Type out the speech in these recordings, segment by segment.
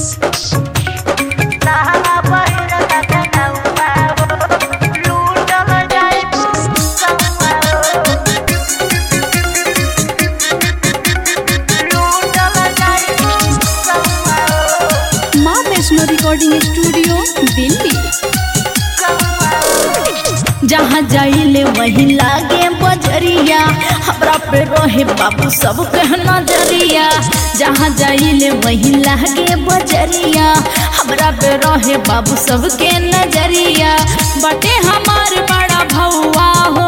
माँ Vaishno recording studio Delhi जहाँ जाइले वही लागे बजरिया हमरा पे रहे बाबू सब के नजरिया जहाँ जाइले वही लागे बजरिया हमरा पे रहे बाबू सब के नजरिया बटे हमार बड़ा भौआ हो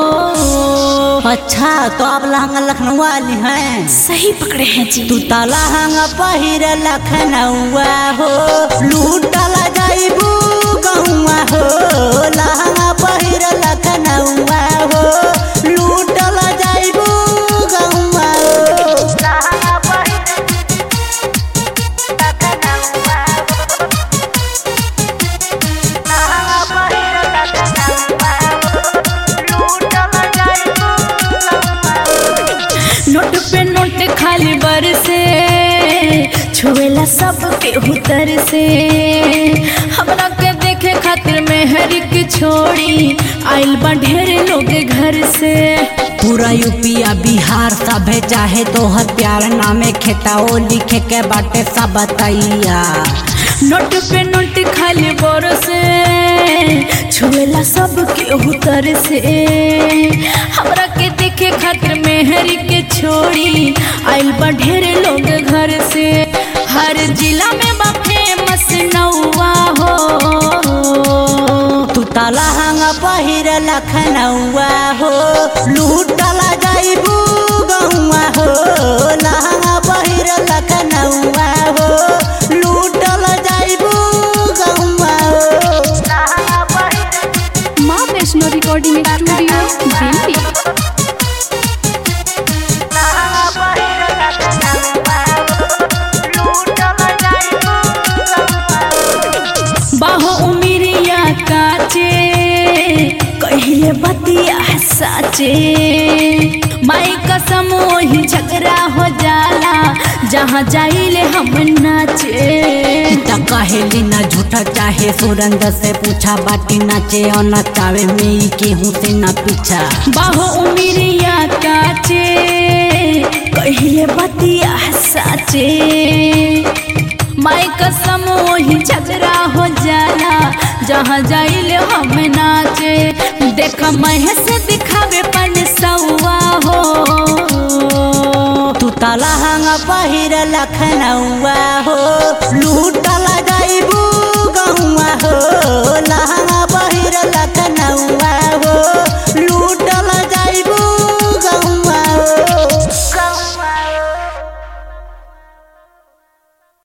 अच्छा तो आप लहंगा लखनऊ वाली हैं सही पकड़े हैं जी तू ता लहंगा पहिर लखनऊआ हो लूटला जाइबू गहुआ हो लहंगा पहिर लखनऊआ हो लूटला जाइबू गहुआ हो नोट पे नोट खाली बर से छुएला सब के उतर से हमरा के देखे खातिर मेहर के छोड़ी आइल बा ढेर लोग घर से पूरा यूपिया बिहार सभे चाहे तोहर प्यार नामे खेताओ लिखे के बाटे सब बताइया नोट पे नोट खाली बर से छुएला सब के उतर से हमरा के देखे खातिर मेहर के छोड़ी आइल बा ढेर लोग घर से हर जिला में बा फेमस नौवा हो तू ता लहंगा पहिर लखनऊआ हो लूटला जाइबू गहुआ हो लहंगा पहिर लखनऊआ हो लूटला जाइबू गहुआ हो माँ वैष्णो रिकॉर्डिंग स्टूडियो दिल्ली बाहो उमिरिया काचे कहिले बतिया साचे माई कसम वही झगड़ा हो जाला जहाँ जाइले हम नाचे त कहेली ना झूठा चाहे सुरंग से पूछा बाटी नाचे और नचावे में ई केहू से ना पीछा बाहो उमिरिया काचे कहिले बतिया साचे माई कसम वही झगड़ा हो जाला जहाँ जाइले हम नाचे देख महेश दिखावे पन सौआ हो तू ता लहंगा पहिर लखनऊआ हो लूटल